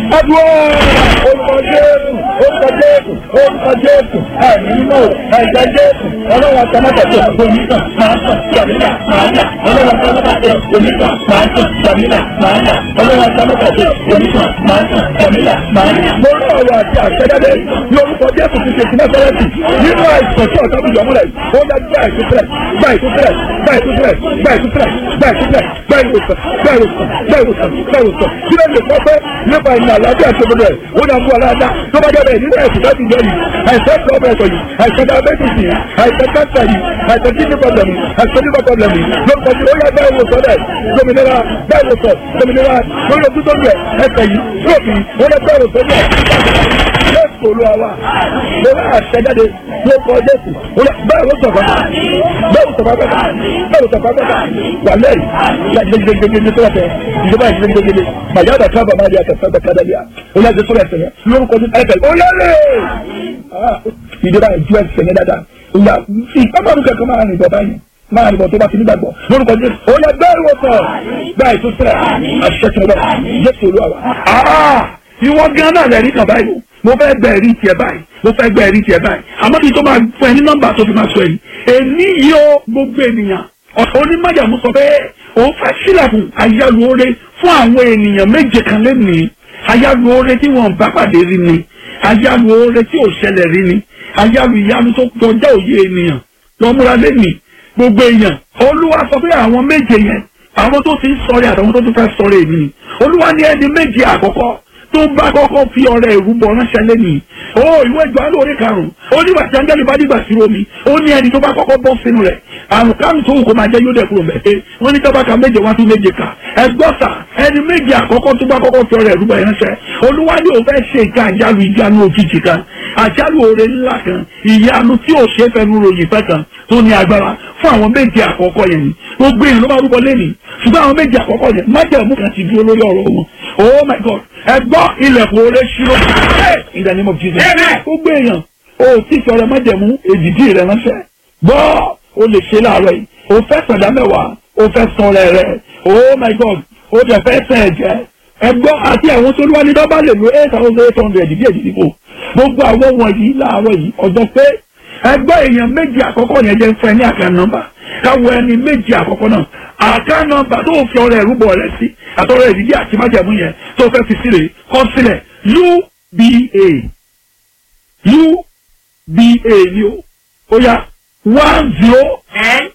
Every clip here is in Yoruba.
adúlọ́ orúkọ jésù orúkọ jésù orúkọ jésù ẹ̀mí mímọ́ ẹ̀jẹ̀ jésù ọlọ́wọ́ àtàmọ́tàtẹ̀ onígbà máa tàn jàmílà máa yà ọlọ́wọ́ àtàmọ́tàtẹ̀ onígbà máa tàn jàmílà máa yà ọlọ́wọ́ àtàmọ́tàtẹ̀ onígbà máa tàn jàmílà máa yà. mo rí ọ̀rọ̀ àti àṣẹjáde ní orúkọ jésù ti ṣe ìpínlẹ̀ sẹ́lẹ̀tì nínú àìsàn tí ọ̀tá fi yọ̀múlẹ̀ ó dá gbá ìtúsílẹ̀ gbá ìtúsílẹ̀ gbá ìtúsílẹ̀ gbá ìtúsílẹ̀ gbá ìtúsílẹ̀ gbá ìwòsàn gbá ìwòsàn gbá ìwòsàn gbá ìwòsàn kí ló lè pọ́ pé nípa ìnà àlàáfíà tó gbọdọ̀ ẹ̀ ó dá fún aláàdá tó bá dẹ́rẹ̀ nínú ẹ̀sìn láti jẹ́ yìí àìsàn tó ọbẹ̀ ẹ̀kọ́ yìí àìsàn diabetes yìí àìsàn cancer yìí àìsàn kidney problem yìí àìsàn liver problem yìí lórúkọ tí ó yá bá ìwòsàn rẹ̀ gómìnira bá ìwòsàn gómìnira lórí ojú tó ń yẹ ẹsẹ̀ yìí lóòkì ó lọ bá ìwòsàn rẹ̀ jésù olúwa wa mo bá àṣẹjáde ní ọkọ jésù bẹ́ẹ̀ ló sọ̀fà bẹ́ẹ̀ ló sọ̀fà bẹ́ẹ̀ bẹ́ẹ̀ ló sọ̀fà bẹ́ẹ̀ wà lẹ́yìn gbẹgbẹgbẹgbẹ tó wà tẹ ìjọba ìgbẹgbẹgbẹ màyà àdà kábà máa di àtẹ̀fẹ́ bẹ́ẹ̀ kádà bíà ó yà jésù ẹsẹ̀ yẹn lórúkọ jésù ẹsẹ̀ ó yẹ lé ìjọba ìjú ẹsẹ̀ yẹn dáadáa ìyá ìpamọ́nù kẹ̀kẹ́ máa rìn bọ̀ báyìí máa rìn bọ̀ tó bá ti nígbàgbọ́ lórúkọ jésù ó yẹ bẹ́ẹ̀ wọ̀ sọ̀ bẹ́ẹ̀ tó sẹ̀ àṣẹ tó lọ jésù olúwa wa ìwọ gan náà lẹ́rìí kan báyìí mo fẹ́ gbẹ ẹ̀rí tiẹ̀ báyìí mo fẹ́ gbẹ ẹ̀rí tiẹ̀ báyìí àmọ́ kí n tó máa fún ẹ ní nọ́mbà tó fi máa sọ èyí èmi yìí ó gbogbo ènìyàn ọ̀sán onímọ̀jàmú sọ pé òun fẹ́ sílẹ̀kùn àyálù oore fún àwọn ènìyàn méje kan lẹ́nìí àyálù oore tí wọ́n bá pàdé rí ni àyálù oore tí ò ṣẹlẹ̀ rí ni àyálù ìyanu tó kọjá òye ènìyàn lọ́múra lẹ́nìí gbogbo èèyàn olúwa sọ pé àwọn méje yẹn àwọn tó ti ń sọ̀rọ̀ àtàwọn tó tún fẹ́ sọ̀rọ̀ èmi ni olúwa ní ẹni méje àkọ́kọ́ tó bá kọ́kọ́ fi ọrẹ ìrúbọ ránṣẹ́ lẹ́nìí ó ìwé ìjọ alóore karùn-ún ó nígbà tí angẹ́lì bá dìgbà sí omi ó ní ẹni tó bá kọ́kọ́ bọ́ sínú rẹ̀ àrùn kárùn tó wù kó máa jẹ́ yóò dẹ̀kúrò mẹ́tẹ́ wọ́n ní tábàkà méje wá tún méje kà ẹgbọ́sà ẹni méje àkọ́kọ́ tó bá kọ́kọ́ fi ọrẹ ìrúbọ ránṣẹ́ olúwa ni òun fẹ́ ṣe ìka àjálù ìjánu òjijì kan àjálù oore ńlá kan ìyanu tí ò ṣe é fẹnu ròyìn fẹ́ kan tó ní agbára fún àwọn méje àkọ́kọ́ yẹn ni gbogbo èèyàn ló bá rúbọ lẹ́nìí ṣùgbọ́n àwọn méje àkọ́kọ́ yẹn májẹ̀mú kan ti dúró lórí ọ̀rọ̀ wọn oh my god ẹ gbọ́ ilẹ̀kùn oore ṣírò in the name of jesus gbogbo èèyàn o tí sọ̀rọ̀ májẹ̀mú èdìdí rẹ ránṣẹ́ gbọ́ o lè ṣe láàárọ̀ yìí o fẹ́ sọ̀dá mẹ́wàá o fẹ́ sọ̀rọ̀ rẹ oh my god o dẹ̀ fẹ́ sẹ̀ ẹ̀jẹ̀ ẹ gbọ́ àti àwọn tó wá ní dọ́bà lè lo eight thousand eight hundred bí èdìdí kò gbogbo àwọn wọ̀nyí láàárọ̀ yìí ọjọ́ pé ẹgbẹ́ èèyàn méjì àkọ́kọ́ yẹn jẹ́ fún ẹ ní àkàn nọ́mbà káwọ ẹni méjì àkọ́kọ́ náà àkàn nọ́mbà tó fi ọrẹ ìrúbọ rẹ sí àtọrọ ìdíjí àti májẹ̀mú yẹn tó fẹ́ fi sílẹ̀ kọ sílẹ̀ uba uba ni o ó yá one zero ten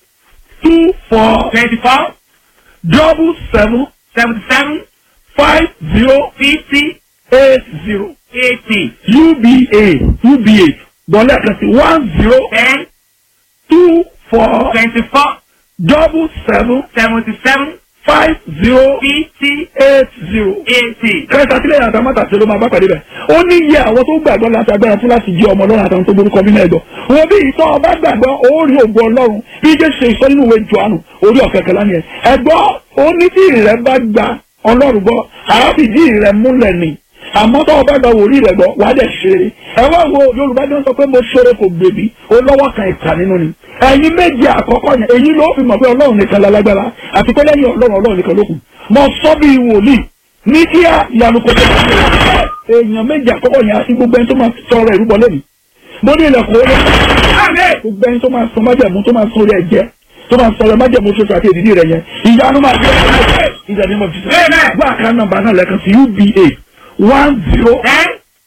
two four twenty-four double seven seventy-seven five zero fifty eight zero eighty uba uba gbọ́lẹ̀ kan sí one zero ten two four twenty-four double seven seventy-seven five zero fifty eight zero. eighty. kẹta sílẹ̀ yàtọ̀ mọ́tàṣe ló máa bá pàdé bẹ̀. ó ní iye àwọn tó gbàgbọ́ láti agbára fún láti jẹ́ ọmọ ọlọ́run àtàwọn tó borúkọ nínú ẹ̀gbọ́. wọn bí ìtọ́ ọba gbàgbọ́ ó rí ògo ọlọ́run bí jẹ́ ṣe ìsọ nínú ìwé jọ̀ánù orí ọ̀kẹ́kẹ́ lánìí ẹ̀. ẹ̀gbọ́ ó ní tí ìrẹ́ bá gba ọlọ́run gbọ́ àáfìdí ìrẹ́ múlẹ̀ ni àmọ́ tó o bá gba wòlíì rẹ̀ gbọ́ wàá dẹ̀ ṣeré ẹ wá wo yorùbá ní wọ́n sọ pé mo ṣeré kò gbèbí ó lọ́wọ́ kan ìkà nínú ni ẹ̀yin méje àkọ́kọ́ yẹn èyí ló fi mọ̀ pé ọlọ́run nìkan lálágbára àti pé lẹ́yìn ọlọ́run ọlọ́run nìkan ló kù mo sọ bí wòlíì ní kíá ìyanu kò tó kọ́ èèyàn méje àkọ́kọ́ yẹn àti gbogbo ẹni tó máa sọ̀rọ̀ ìrúbọ lẹ́nu mo ní ilẹ̀kùn ó lé gbogbo ẹni tó máa sọ májẹ̀mú tó máa sọ orí ẹ̀jẹ̀ tó máa sọ̀rọ̀ májẹ̀mú ṣoṣo àti èdìdí rẹ̀ yẹn ìyanu máa fi ẹ̀ ìdánimọ̀ jù gbọ́ àká nọ́mbà náà lẹ́kan sí uba one zero ten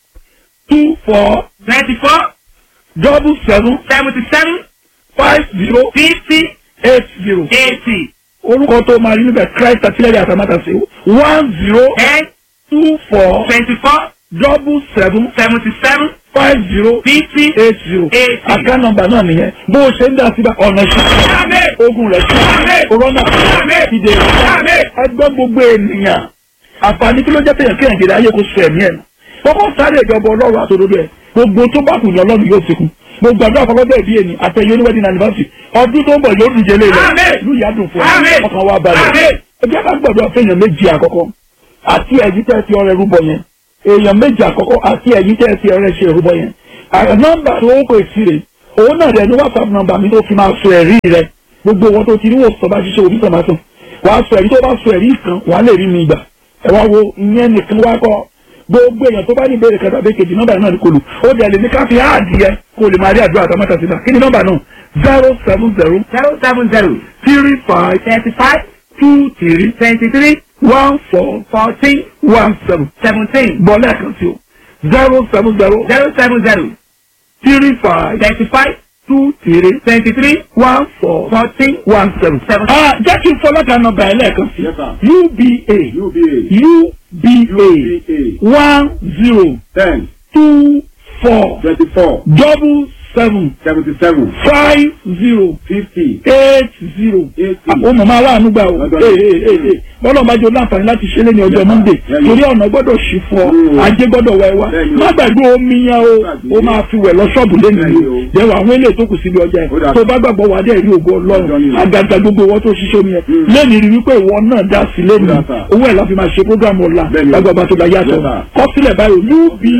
two four twenty-four double seven seventy-seven five zero fifty eight zero eighty orúkọ tó máa rí níbẹ̀ christ àtìlẹ́yìn àtàmátàsí one zero ten two four twenty-four double seven seventy-seven five zero fifty eight zero eighty. àká nọ́mbà náà nìyẹn bó o ṣe ń dá síbẹ̀ ọ̀nà Àmín. ìṣẹ́ ogun rẹ̀ sí Àmín. corona Àmín. ìdè Àmín. ẹgbẹ́ gbogbo ènìyàn àǹfààní kí ló jẹ́ péyàn kéèyàn jèrè ayé kó sọ ẹ̀mí ẹ̀ nù kọ́kọ́ sáré ìjọba ọlọ́run àtòdodo ẹ̀ gbogbo tó bá kù ní ọlọ́run yóò fi kún gbogbo àdúrà fọlọ́dọ̀ ìbí ẹni àtẹ̀yẹ oníwẹ́dìn anniversary ọdún tó ń bọ̀ yóò dùn jẹ́lé rẹ̀ Àmín. ìlú ìyá dùn fún Àmín. ọ ọkàn wa balẹ̀ Àmín. ẹgbẹ́ ká gbọ́dọ̀ fẹ́yàn méjì àkọ́kọ́ àti ẹ̀yí tẹ́ fi ọrẹ rúbọ yẹn èèyàn méjì àkọ́kọ́ àti ẹ̀yí tẹ́ fi ọrẹ ṣe rúbọ yẹn àrẹ nọ́mbà tó ń pè sí rè òun náà rẹ ní whatsapp nọ́mbà mi tó fi máa sọ ẹ̀rí rẹ gbogbo wọn tó ti rí wòsàn bá ṣiṣẹ́ òbí sọ̀mà sùn wàá sọ ẹ̀rí tó bá sọ ẹ̀rí kan wàá lè rí mi gbà ẹ wá wo ìyẹn nìkan wá kọ́ gbogbo èèyàn tó bá ní ìbéèrè kẹta bẹ́ẹ̀ kejì nọ́mbà náà ní kò lù ó dẹ̀ lè ní ká fi áàdì yẹ kó lè máa rí àdúrà àtàmọ́tà síta kí ni nọ́mbà náà zero seven zero zero seven zero three five thirty five two three twenty three one four fourteen one seven seventeen bọ́ lẹ́ẹ̀kan sí o zero seven zero zero seven zero three five thirty five two three twenty three one four fourteen one seven. Seven. ah jẹ́ kí n fọlọ́kà nọ́mbà ẹ̀ lẹ́ẹ̀kan sí Yes, sir. uba UBA. uba one zero ten two four twenty four double seven seventy seven five zero fifty eight zero. eighty. àwọn mọ̀mọ́ aláàánú gbà o Lọ́dọ̀ ee yìí. ee ee bọ́lá ọba jẹ́ láǹfààní láti ṣe lé ní ọjọ́ Yes, monday sir. Yes, torí ọ̀nà gbọ́dọ̀ ṣí fún ọ Mm. ajé gbọ́dọ̀ wá ẹ wá Bẹ́ẹ̀ni o. má gbàgbé omi yẹn o Gbàgbé. o máa fi wẹ̀ lọ ṣọ́ọ̀bù lẹ́nu Bẹ́ẹ̀ni o o. dẹ̀wọ̀ àwọn eléyìí tó kù síbi ọjà Ó dà. ẹ̀ tó bá gbàgbọ́ wà dé rí ògo Ọjọ́ ọlọ́run ni o. àgàgà gbogbo wọn tó ṣiṣẹ́ omi yẹn Mm. lẹ́nu rí wípé ìwọ náà dá sí lẹ́nu Ó dà, sir. owó ẹ̀ la fi máa ṣe programu ọ̀la Bẹ́ẹ̀ni o. lágbàbà tó la yàtọ̀ Yes, sir. kọ́sílẹ̀ báyìí uba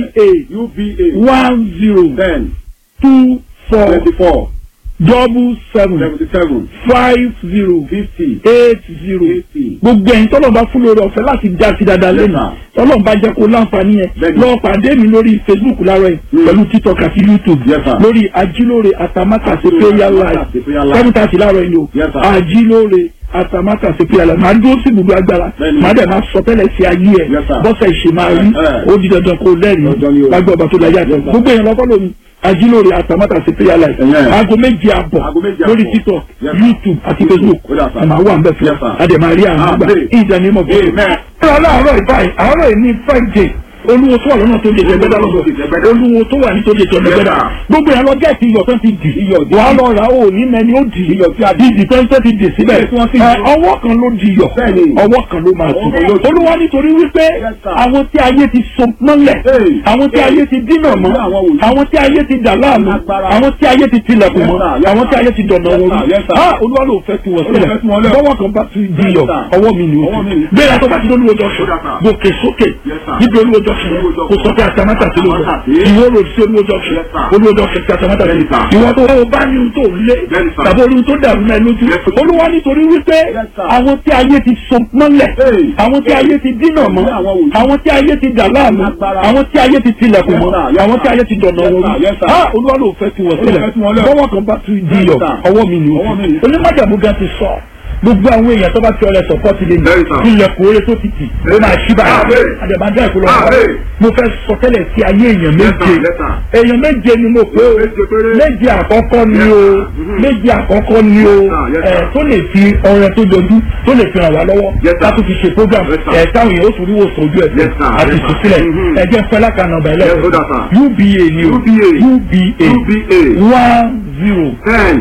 UBA one zero ten two four twenty four double seven seventy seven five zero fifty eight zero eighty. gbogbo ẹ̀yin tọ́lọ̀ bá fún lórí ọ̀fẹ́ láti já sí dáadáa lẹ́nu Yes, tọ́lọ̀ bá jẹ́ kó láǹfààní yẹn Bẹ́ẹ̀ni. lọ pàdé mi lórí facebook láàárọ̀ yìí Mm. pẹ̀lú tiktok àti youtube Yes, sir. lórí ajílóore àtàmátàsé prayer live Àtàmátàsé prayer live. seven thirty láàárọ̀ yìí o Yes, sir. ajílóore àtàmátàsé prayer live màá dúró sí gbogbo agbára Bẹ́ẹ̀ni. màá dẹ̀ máa sọ tẹ́lẹ̀ sí ayé ẹ̀ Yes, sir. bọ́sẹ̀ ìṣe máa rí Eh, eh. ó di dandan kó lẹ́rìí Dandan ni o. lágbó ọba tó láyé àti Yes, sir. gbogbo èèyàn lọ́kọ́ lómi ajílóore àtàmátàsé prayer live Eh, eh. aago méje àbọ̀ Aago méje lórí àbọ̀. tiktok Yes, sir. youtube àti facebook Ó dà, sir. àmà wà ń bẹ̀ fún Yes, sir. adèmàrí àmà gbà Amen. ìdánimọ̀ bọ̀. Amen. Ṣé aláàárọ̀ ìbáyìí àárọ̀ yìí ní friday olúwo tó wà lọ́nà tó lè jẹgbẹ́dá lọ́sọ̀ Jẹgbẹ́dá. olúwo tó wà ní tó lè jẹgbẹ́dá Yes, sir. gbogbo yẹn lọ gẹ́ẹ̀tì iyọ̀ tó ti dì Iyọ̀ dì. wàá lọ rà ó ní mẹ́ni ó dì iyọ̀ tí a di ìdì tó ń tẹ́ ti dì síbẹ̀ Yes, wọ́n sì Ẹ, dì. ọwọ́ kan ló di iyọ̀ Bẹ́ẹ̀ni. ọwọ́ kan ló máa Ọwọ́ kan ló tù di. olúwa nítorí wípé Yes, sir. àwọn tí ayé ti so mọ́lẹ̀ Hey. àwọn tí ayé ti dínà mọ́ Àwọn wòlíì. àwọn tí ayé ti dà láàmú Agbára. àwọn tí ayé ti tilẹ̀kùn Yes, mọ́ sir. Yes, àwọn tí sir. ayé ti dọ̀nà Yes, wọn sir. Yes, sir. ah olúwa ló fẹ́ tu wọ́n sílẹ̀ fẹ́ tu wọ́n lẹ̀. bọ́wọ́ kan bá ti di iyọ̀ Yes, sir. ọwọ́ mi ni o Ọwọ́ mi ni. bẹ́ẹ̀ tó bá ti lóluwọ́ jọ́sùn Yes, sir. gòkè sókè Yes, sir. níbi olúwo jọ́sùn Olúwo junction. kò sọ pé àtàmátà sí lóòjọ́ Àtàmátà sí. ìwọ rò sí olúwo jọ́sùn Yes, sir. olúwo jọ́sùn sí àtàmátà sí Yes, sir. ìwọ tó o bá ní ohun tó lé Yes, sir. tàbí ohun tó dàrú náà lójú Yes, sir. olúwa nítorí wípé Yes, sir. àwọn tí ayé ti so mọ́lẹ̀ Hey. àwọn tí ayé ti dínà mọ́ Àwọn wòlíì. àwọn tí ayé ti dà láàmú Agbára. àwọn tí ayé ti tilẹ̀kùn Yes, mọ́ sir. Yes, àwọn sir. tí ayé ti dọ̀nà Yes, wọn sir. Yes, sir. ah olúwa ló fẹ́ tu wọ́n sílẹ̀ fẹ́ tu wọ́n lẹ̀. bọ́wọ́ kan bá ti di iyọ̀ sir. ọwọ́ mi ni o Ọwọ́ mi ni. onímọ̀jàmú gan ti sọ gbogbo àwọn èèyàn tó bá fi ọlẹ sọpọ́tì lé Very sir. ní ilẹ̀kùn oore tó ti tì ó máa ṣí báyìí Amen. àdèmàdé ẹ̀kọ́ lọ́wọ́ Amen. mo fẹ́ sọ tẹ́lẹ̀ sí ayé èèyàn Yes, méje sir. Yes, sir. èèyàn méje ni mo pé o Méje péré. méje àkọ́kọ́ ni Yes, o sir. Mhm. méje àkọ́kọ́ ni o Yes, sir. Yes, ẹ̀ sir. tó lè fi ọrẹ tó jọjú tó lè fi ràn wá lọ́wọ́ Yes, sir. láti fi ṣe program Yes, sir. ẹ̀ táwọn èèyàn ó tún ríwò sójú ẹ̀ Yes, sir. àti Yes, sir. ìtúsílẹ̀ Mhm. ẹ̀jẹ̀ fẹ́ lákànnà ọ̀bà Yes, ó dà, ẹlẹ́sìn sir. uba ni o UBA. uba UBA one zero ten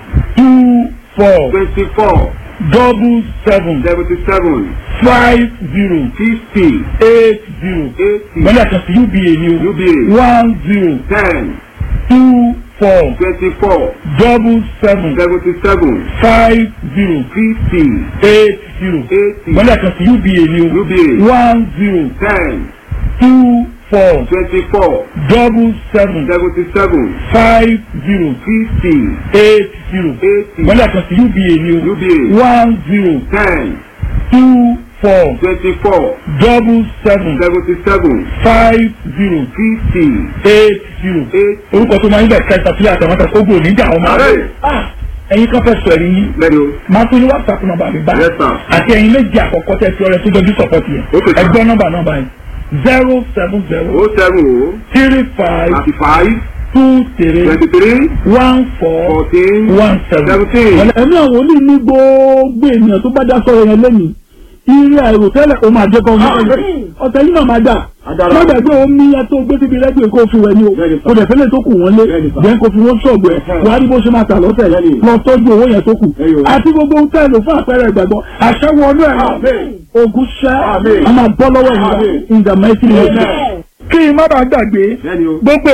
two four twenty four double seven seventy seven five zero fifty eight zero eighty gbọ́dọ̀ kan sí uba ni o UBA one zero ten two four twenty four double seven seventy seven five zero fifty eight zero eighty gbọ́dọ̀ kan sí uba ni o UBA one zero ten two four twenty four double seven seventy seven five zero fifty eight zero eighty gbọ́dọ̀ kan sí uba ni o UBA one zero ten two four twenty four double seven seventy seven five zero fifty eight zero eighty. orúkọ tó máa ń bẹ̀ kẹta sílẹ̀ àtàwọn ogun oníjà ọmọ Ààrẹ. Ah, ẹ̀yin kan fẹ́ sọ ẹ̀rí yín lẹ́nu o. máa tún ní whatsapp nọ́mbà mi bá Yes, sir. àti ẹ̀yin méjì àkọ́kọ́ tẹ́ fi ọrẹ tó jọjú sọ̀pọ̀tì yẹn Okay, sir. ẹgbẹ́ nọ́mbà nọ́mbà yẹn zero seven zero o seven o three five thirty five two three twenty three one four fourteen one seven. seventeen. ẹ̀mí àwọn olú ní gbogbo ènìyàn tó bá dá sọ̀rọ̀ yẹn lẹ́nu irú àìrò tẹ́lẹ̀ ó máa jẹ́ kọ́ ọ̀tẹ̀ yìí náà máa dà Agbára. má gbàgbé omi yẹn tó gbé síbi rẹ́díò kó fi wẹ̀ ni o Bẹ́ẹ̀ni, sir. kò dẹ̀ fẹ́lẹ̀ tó kù wọ́n lé Bẹ́ẹ̀ni, sir. jẹ́ kó fi wọ́n ṣọ̀gbù ẹ̀ Ẹ̀hẹ́. wàá rí bó ṣe máa tà lọ́tẹ̀ Bẹ́ẹ̀ni. lọ tọ́jú owó yẹn tó kù Ẹ̀yọ. àti gbogbo ohun tẹ́lẹ̀ fún àpẹẹrẹ ìgbàgbọ́ àṣẹwọ́ ọdún ẹ̀ Amen. ogun ṣẹ́ Amen. a máa bọ́ lọ́wọ́ ìgbà Amen. in the mighty name of Amen. Jesus. kí n má bàa gbàgbé lẹ́nu o. gbogbo èèyàn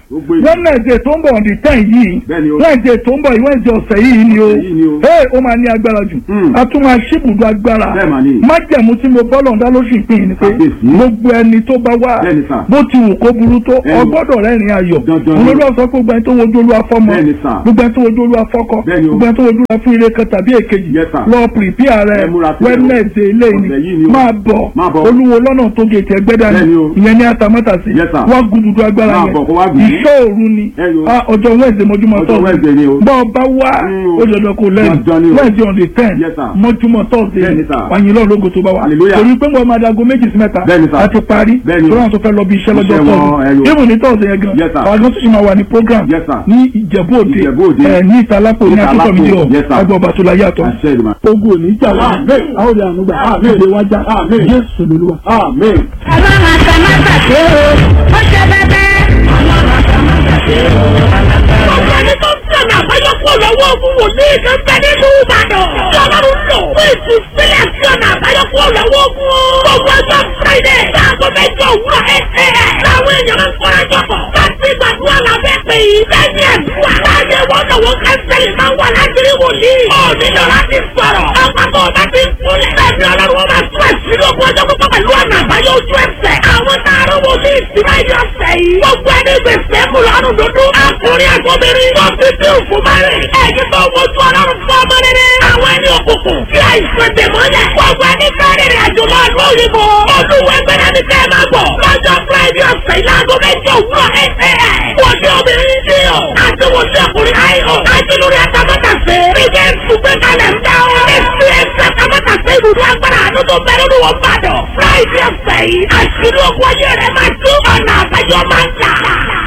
Gbogbo ènìyàn. wednesday tó ń bọ̀ on the ten yìí Bẹ́ẹ̀ni o. wednesday tó ń bọ̀ yìí wednesday ọ̀sẹ̀ yìí ni o Ọ̀sẹ̀ yìí ni o. ee ó máa ní agbára jù Hmm. a tún máa ṣíbùdó agbára Bẹ́ẹ̀ mà ni. májẹ̀mú tí mo bọ́ lọ́ndá lóṣù ìpín yìí ni pé Kábíyèsí. gbogbo ẹni tó bá wá Bẹ́ẹ̀ni sà. bó ti wù kó burú tó Bẹ́ẹ̀ni. ọgbọ́dọ̀ rẹ́rìn ayọ̀ Dandan ni. olólùwà sọ pé gbogbo ẹni tó wojú olúwa fọ́mọ Bẹ́ẹ̀ni sà. gbogbo ẹni tó wojú olúwa fọ́kọ Bẹ́ẹ̀ni o. gbogbo ẹni tó wojú olúwa fún ire kan tàbí èkejì Yes, sir. lọ pìrìpìà rẹ Ẹ múra sílẹ̀ o. wednesday ilé Ọ̀sẹ̀ yìí ni ni o. máa bọ̀ Máa bọ̀. olúwo lọ́nà tó gètè ẹgbẹ́ dání Bẹ́ẹ̀ni o. ìyẹn ní atamátàsí Yes, sir. wá gududu agbára Máa yẹn bọ̀ kó wá gùn. ìṣọ́ òru ni Ẹ yo. Ah, ọjọ́ wednesday mọ́júmọ́ Ọjọ́ Wednesday ni o. bọ́ ọ bá wá Mm, o. ó dandan kó lẹ́yìn Dandan ni o. wednesday on the ten Yes, sir. mọ́júmọ́ thursday Bẹ́ẹ̀ni, sir. wàyìn lọ́ọ̀ lógo tó bá wà Hallelujah. torí pé mo máa dago méjì sí mẹ́ta Bẹ́ẹ̀ni, sir. àti parí Bẹ́ẹ̀ni o. tó náà tó fẹ́ lọ bí iṣẹ́ lọ́jọ́ Iṣẹ́ wọn, ẹ yo. thursday even ní thursday yẹn gan Yes, sir. àwọn agbọ́n tó ṣì máa wà ní program Yes, sir. ní ìjẹ̀bú òde Ìjẹ̀bú Òde. ẹ̀ ní ìtalápò ní Ìtalápò, àtúntò mi yes, sir. agbọ̀ ọba tó la yàtọ̀ Àṣẹ ìdùnnú. ogun òní jà wá àwọn òde ànúgbà èdè wájà jésù lolúwa. Amen. ọlọ́run àtàmátàsé o ó ṣe bẹ́bẹ́ ọlọ́run àtàmátàsé o. Gbogbo ẹni tó ń sọ̀nà àbáyọ kó lọ́wọ́ ogun wòlíì kan bẹ nínú Ìbàdàn. Ọlọ́run lò fún ìtúsílẹ̀ sí ọ̀nà àbáyọ kó lọ́wọ́ ogun. Gbogbo ọjọ́ Friday láago mẹ́jọ òwúrọ̀ ẹ̀ẹ́. Láwọn èèyàn ń kọ́ra jọ̀bọ̀. Láti gbàdúrà lábẹ́ pé yìí. Lẹ́yìn ẹ̀dúrà. Láyé wọn lọ́wọ́ kánsẹ́lì máa wà láti rí wòlíì. Ó nílò láti sọ̀rọ̀. Àpapọ̀ ọba ti ń kúnlẹ̀. Bẹ́ẹ̀ni ọlọ́run wọn máa tún ẹ̀sìn lógún ọjọ́ pípọ̀ pẹ̀lú ọ̀nà àbáyọ ojú ẹsẹ̀. Àwọn táàrọ̀ wòlíì ti máa yọ ọ̀sẹ̀ yìí. Gbogbo ẹni gbèsè mú lọ́rùn dúdú. Àkùnrin àgbọ̀bìnrin. Wọ́n fi bí òkú máa rìn. Ẹ̀yin tó wojú ọlọ́run fún ọmọ rere. Àwọn ẹni òkùnkùn. Kí àìsàn dè mọ́lẹ̀. Gbogbo ẹni fẹ́ rìnrìn àjò lọ ìlú òyìnbó. Olúwẹ̀gbẹ̀rẹ̀ ni kẹ́ ẹ máa bọ̀. Lọ́jọ́ Friday ọ̀sẹ̀ ìlànà méjì òwúrọ̀ ẹ̀ẹ́. Wọ́n ní obìnrin ní ọ̀. Àti wọ́n ní ọkùnrin àìhọ̀. Àti lórí àtàmọ́tàsé. Bíjẹ́ ìtúgbẹ́ kalẹ̀ ń dá ọ. Èsì ẹ̀sẹ̀ àtàmọ́tàsé ibùdó agbára àánú tó bẹ̀rẹ̀ ní wọ́n bá dọ̀. Friday ọ̀sẹ̀ yìí. Àṣírí ogun ayé rẹ̀ máa tú ọ̀nà àbáyọ máa ń tà.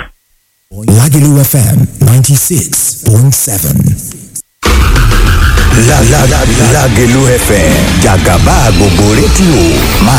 Lagelu FM 96.7. La la la Lagelu FM Jagaba gbogbo rédíò máa